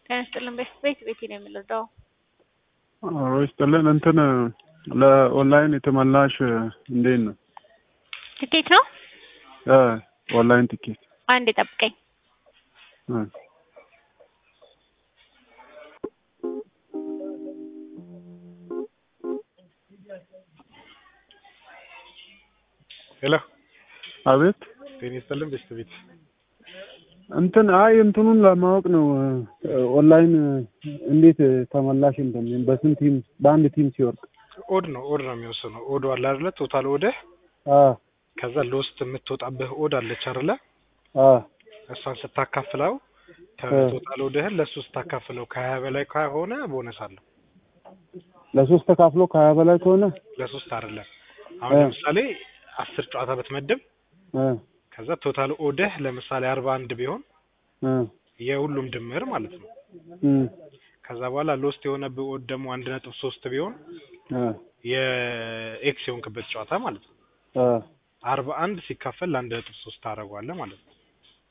ጤና ይስጥልን። ቤት ቤቴ ነው የምንረዳው። አዎ ይስጥልን። እንትን ለኦንላይን የተመላሽ እንዴት ነው? ትኬት ነው። እ ኦንላይን ቲኬት አንድ ጠብቀኝ። እ ሄሎ አቤት ጤና ይስጥልን። ቤስት ቤት እንትን አይ እንትኑን ለማወቅ ነው ኦንላይን እንዴት ተመላሽ እንደሚሆን በስንት ቲም በአንድ ቲም ሲወርቅ ኦድ ነው ኦድ ነው የሚወስነው። ኦድ አለ አይደለ? ቶታል ኦድህ አ ከዛ ለውስጥ የምትወጣብህ ኦድ አለች አይደለ? አ እሷን ስታካፍለው ከቶታል ኦድህን ለሱ ስታካፍለው ከሀያ በላይ ከሆነ ቦነስ አለው። ለሶስት ተካፍሎ ከሀያ በላይ ከሆነ ለሶስት አይደለም። አሁን እ ለምሳሌ አስር ጨዋታ ብትመድብ እ ከዛ ቶታል ኦድህ ለምሳሌ አርባ አንድ ቢሆን እ የሁሉም ድምር ማለት ነው። እ ከዛ በኋላ ሎስት የሆነብህ ኦድ ደግሞ አንድ ነጥብ ሶስት ቢሆን እ የኤክስ የሆንክበት ጨዋታ ማለት ነው። እ አርባ አንድ ሲካፈል ለአንድ ነጥብ ሶስት ታደርገዋለህ ማለት ነው።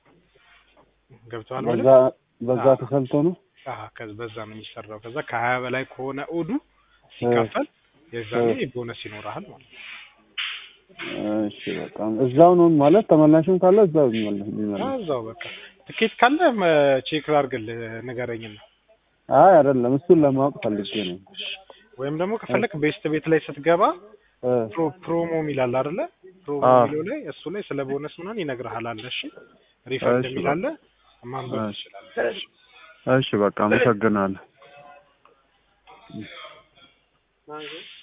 ገብቶሃል በዛ ማለት በዛ አዎ። ተሰልቶ ነው አሀ ከዛ በዛ ነው የሚሰራው። ከዛ ከሀያ በላይ ከሆነ ኦዱ ሲካፈል የዛኔ ቦነስ ይኖርሃል ማለት ነው። እሺ በጣም እዛው ነው ማለት ተመላሽም ካለ እዛው ይመለስ ይመለስ አዎ፣ እዛው በቃ ትኬት ካለ ቼክ ላድርግልህ ንገረኝና፣ አይ አይደለም እሱን ለማወቅ ፈልጌ ነው ወይም ደግሞ ከፈለክ ቤስት ቤት ላይ ስትገባ እ ፕሮ ፕሮሞ የሚላል አይደለ? ፕሮሞ አዎ። የሚለው ላይ እሱ ላይ ስለ ቦነስ ምናምን ይነግርሃል አለ። እሺ ሪፈንድ እሺ፣ የሚላለ ማንበብ እሺ። ትችላለህ። እሺ በቃ አመሰግናለሁ